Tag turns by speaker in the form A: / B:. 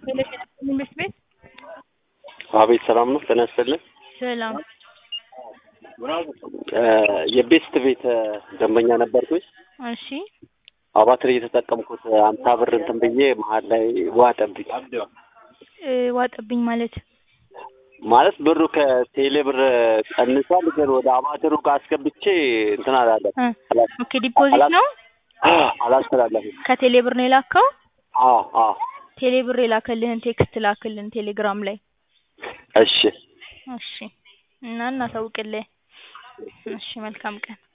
A: ትምህርት ቤት
B: አቤት ሰላም ነው። ጤና ይስጥልን።
A: ሰላም
B: የቤስት ቤት ደንበኛ ነበርኩኝ።
A: እሺ
B: አባትር እየተጠቀምኩት አምሳ ብር እንትን ብዬ መሀል ላይ ዋጠብኝ።
A: እ ዋጠብኝ ማለት
B: ማለት ብሩ ከቴሌ ብር ቀንሷል፣ ግን ወደ አባትሩ ጋር አስገብቼ እንትን አላለም
A: እ ኦኬ ዲፖዚት ነው
B: አላስተላለፍም።
A: ከቴሌ ብር ነው የላከው።
B: አዎ አዎ
A: ቴሌ ብር የላከልህን ቴክስት ላክልን ቴሌግራም ላይ
B: እሺ
A: እሺ እና እናሳውቅልህ። እሺ መልካም ቀን